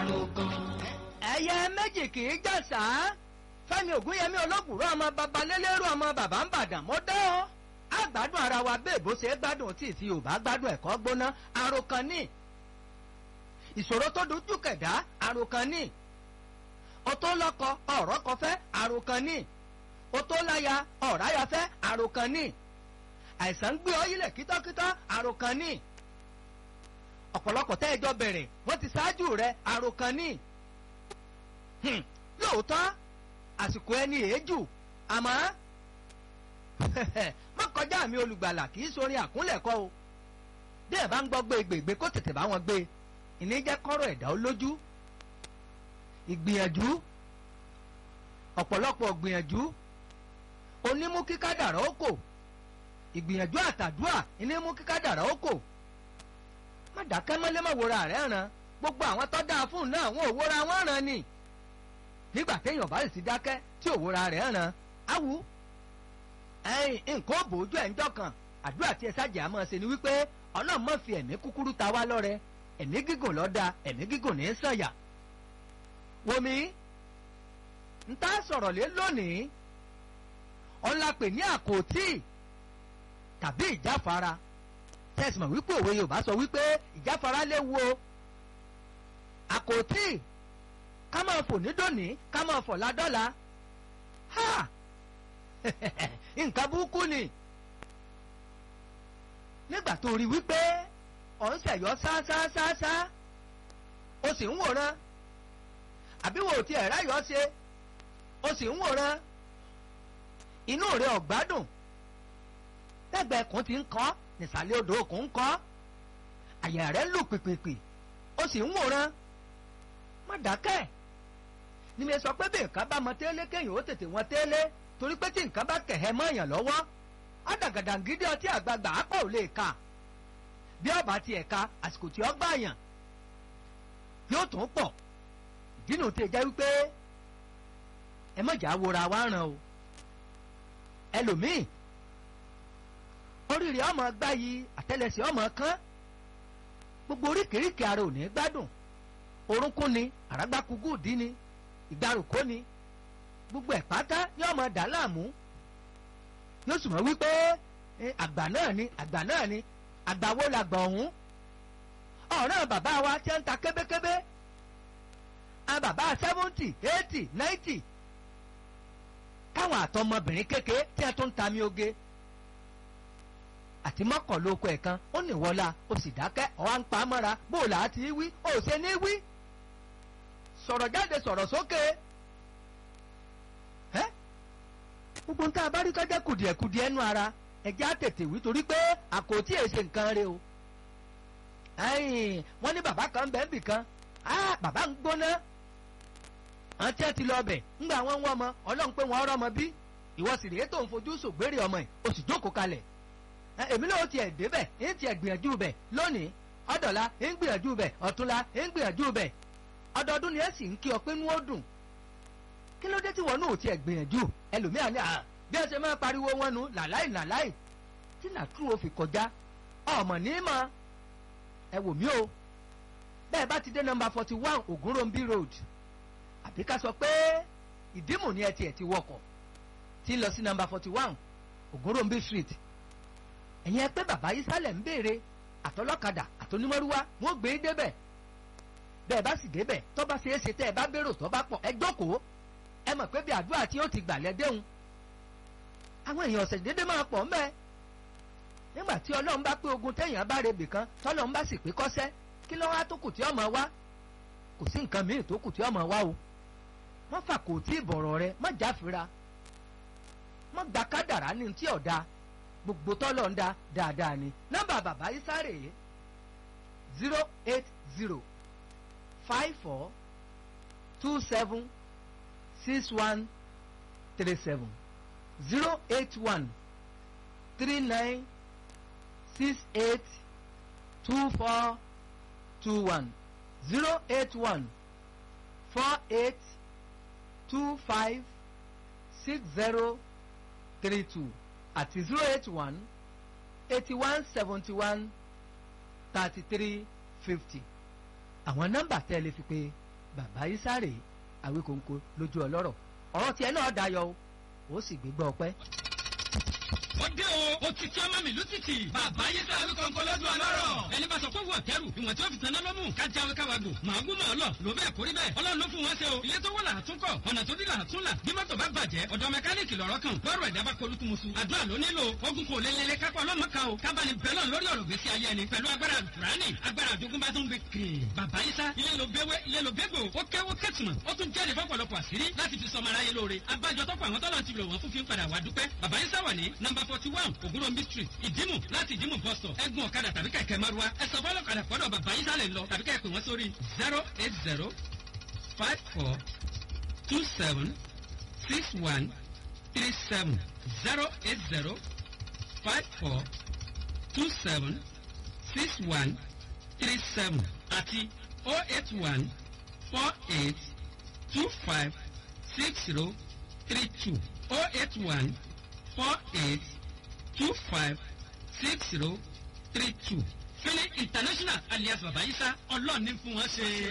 àròkàn. ẹyẹ méjì kì í jàsà fẹ́mi ògúnyẹmí olókùrọ̀ ọmọ babalélérú ọmọ bàbá ń bàdàn mọ́ dẹ́ ọ́ àgbádùn ara wa bẹ́ẹ̀ bó ṣe gbádùn tí ìfi ò bá gbádùn ẹ̀kọ́ gbóná àròkàn ní ìṣòro tó dojú kẹ̀dá àròkàn ní ọtó lọ́kọ ọ̀rọ̀ kọ fẹ́ àròkàn ní ọtó láya ọ̀ráyà fẹ́ àròkàn ní àìsàn ń gbé ọ yílẹ̀ kítọ́kítọ́ àròkàn ní ọ̀pọ̀lọpọ̀ tẹ́ ẹjọ́ bẹ̀rẹ̀ wọ́n ti ṣáájú rẹ̀ àròkàn ní lóòótọ́ àsìkò ẹni èéjù àmọ́ má kọjá mi olùgbàlà kì í sorin àkúnlẹ̀kọ́ o bí ẹ̀ bá ń gbọ́ gbé gbègbè kó tètè bá wọn gbé ìní jẹ́ kọ́rọ̀ ẹ̀dá olójú ìgbìyànjú ọ̀pọ̀lọpọ̀ gbìyànjú onímú kíkádàrá ó kò ìgbìyànjú àtàdúà ìnímú kíkádàrá ó kò má dákẹ́ mọ́lé má wòra rẹ̀ ràn gbogbo àwọn tó dáa fún un náà wọn ò wòra wọn ràn ni nígbà téèyàn bá sì ti dákẹ́ tí òwúra rẹ̀ ràn áwù ẹ̀yìn nǹkan òbòójú ẹ̀ ń dọ́kan àdúrà tí ẹ sájà máa ṣe ni wípé ọlọ́run má fi ẹ̀mí kúkúrú ta wá lọ́rẹ ẹ̀mí gígùn lọ́dà ẹ̀mí gígùn ní sànyà. wòmí ń tá sọ̀rọ̀ lé lónìí ọ̀làpè ní àkótí tàbí ìjáfara tẹ̀sí mọ̀ wípé òwe Yorùbá sọ wípé ìjáfara léwu o àkótí ká máa fò ní dòní ká máa fò ládọ́la ha nǹkan burúkú ni nígbà tó rí wípé ọ̀ ń ṣẹ̀yọ́ ṣáṣáṣáṣá o sì ń wòran àbí wo ti ẹ̀rá yọ ṣe o sì ń wòran inú rẹ̀ ọ̀gbádùn lẹ́gbẹ̀ẹ́ kùn ti ń kọ́ nìsàlẹ̀ odò kùn ń kọ́ àyà rẹ̀ lù pìpìpì o sì ń wòran má dákẹ́ ni mi sọ pé bí nǹkan bá mọ tẹ́lẹ̀ kéèyàn ó tètè wọn tẹ́lẹ̀ torí pé tí nǹkan bá kẹ̀hẹ́ mọ́ èèyàn lọ́wọ́ àdàgàdàgídé ọtí àgbààgbà àpọ̀ ò lè ka bí ọba ti ẹ̀ka àsìkò tí ó gbà yàn yóò tún pọ̀ ìdínú tí ẹ jẹ́ wípé ẹ mọ̀jà wora wá ràn o ẹlòmíì oríire ọmọ gbáyì àtẹlẹsẹ̀ ọmọ kán gbogbo oríkèéríkèé ara ò ní gbádùn orúnkún ni àràgbákugú dí ni ìgbàrúkọ ni gbogbo ẹ̀ pátá yóò máa dà láàmú yóò sì mọ̀ wípé àgbà náà ni àgbà náà ni àgbà wo làgbà ọ̀hún ọ̀ràn bàbá wa tí ń ta kébékébé a bàbá seventy eighty ninety káwọn àtọmọbìnrin kékeré tí a tún ń ta mi oge àti mọ́kànlá oko ẹ̀kan ó ní wọlá ó sì dákẹ́ ọ̀ á ń pa á mọ́ra bó o là á ti wí ó ṣe ní wí sọ̀rọ̀ jáde sọ̀rọ̀ sókè ẹ́ gbogbo ń tá a bá rí kọjá kùdìẹ̀kùdìẹ̀ ẹnu ara ẹ̀jẹ̀ á tètè wí torí pé àkótí èsè nǹkan rẹ o wọ́n ní bàbá kan bẹ́ẹ̀ bì kan bàbá ń gbóná àwọn tí wọ́n ti lọ bẹ̀ ńgbà wọ́n ń wọ́n ọmọ ọlọ́run pé wọ́n rọ́mọ bí ìwọ sì rèé tó ń fojú sògbérè ọmọ yìí o sì jókòó kalẹ̀ èmi náà ó tiẹ̀ débẹ̀ ń tiẹ̀ gbìyànjú bẹ̀ lónìí ọ̀dọ̀la ń gbìyànjú bẹ̀ ọ̀túnla ń gbìyànjú bẹ̀ ọdọọdún ni ẹ sì ń kí ọ pé inú ó dùn kí ló dé tí wọn náà ò tiẹ̀ gbìyànjú ẹlòmíà ní à bí ẹ ṣe máa pariwo wọn nu làláì làláì tí nàtúrò fi kọjá ọmọ ní mọ ẹ wò mí o bẹ́ẹ̀ bá ti dé nọ́mbà forty one Ògúnròmbí road àbí ká sọ pé ìdímù ni ẹ tiẹ̀ ti wọkọ̀ tí ń lọ sí nọ́mbà forty one Ògúnròmbí street ẹ̀yin ẹ pé bàbá yìí sálẹ̀ ń béèrè àtọlọ́kadà àtọnímọ́rúwá wọ́n gbé e débẹ̀ bẹ́ẹ̀ bá sì débẹ̀ tó bá ṣe é ṣe tẹ́ ẹ bá bérò tó bá pọ̀ ẹ jókòó ẹ mọ̀ pé bí àdúrà tí ó ti gbà lẹ́dẹ̀hùn àwọn èèyàn ọ̀sẹ̀ dédé máa pọ̀ ń bẹ́ẹ̀ nígbà tí ọlọ́run bá pé ogun téèyàn bá rebì kan tọ́lọ́run bá sì pé kọ́sẹ́ kí ló wá tó kù tí ọmọ wá kò sí nǹkan míì tó kù tí ọmọ wá o má fà kò tí ì bọ̀rọ̀ rẹ má jáfira má gba kádàrá ní tí ọ̀dà gbogbo tọ́lọ̀ ń da dáadáa ni nọ́mbà bàbá yìí sáré yìí zero eight zero five four two seven six one three seven zero eight one three nine six eight two four two one zero eight one four eight two five six zero three two àti zero eight one eighty one seventy one thirty three fifty àwọn nọ́mbà tẹ́ ẹ lè fi pé bàbá isáré àwíkòǹkò lójú ọlọ́rọ̀ ọ̀rọ̀ tiẹ̀ náà dayọ̀ o ó sì gbégbá ọpẹ́. ó dé o ó ti tí ọmọ mi ló ti tì. bàbá yìí sọ àwí kọ̀ǹkọ̀ lọ́dún ọlọ́rọ̀. ẹni bá sọ fún wọn kẹrù ìwọ̀n tí wọ́n fi tanná lọ́mú ká jáwé káwàgò màá gún màá lọ ló bẹ́ẹ̀ kórí bẹ́ẹ̀ ọlọ́run ló fún wọn ṣe o. ilé tó wọ́ là á tún kọ̀ ọ̀nà tó dí là á tún là bí mọ́tò bá bàjẹ́ ọ̀dọ̀ mẹkáníìkì lọ́rọ̀ kan lọ́rọ̀ ẹ̀dá bá kolúkú musu. àdúrà ló nílò ogun kò lé lélẹ̀ kápá ọlọ́mọ kan o kábàánì bẹ́lọ̀ lórí ọ̀rọ̀ gbèsè ayé ẹni pẹ̀lú agbára alukurani agbára àjogúnbá tó ń gbé kiri. bàbá yìí sá ilé ló béwé ilé ló bégbò ó kéwó kẹ́tùmọ̀ ó tún jẹ́rìí fọ́pọ̀lọpọ̀ àṣírí láti fi sọmọ aráyé lóore abájọ tọ́pọ̀ àwọn tọ́lọ́ ti lò wọ́n fún fi ń padà wá dúpẹ́. bàbá yìí sá wà ní nọmba forty one ògúnròmí street ìdímù láti ìdímù bus stop ẹ̀gbọ́n ọ̀kadà tàbí kẹ̀kẹ́ márúwá ẹ sọ fọlọ́ kadà fọ́dọ̀ bàbá yìí sálẹ̀ lọ tàbí kẹ́ pè wọ́n sórí zero eight zero five four two seven six one three seven zero eight zero five four two seven six one three seven àti oh eight one four eight two five six zero three two oh eight one four eight two five six zero three two. Fẹ́lẹ́ international alias Bàbá Isa ọlọ́ọ̀ni fún wọn ṣe.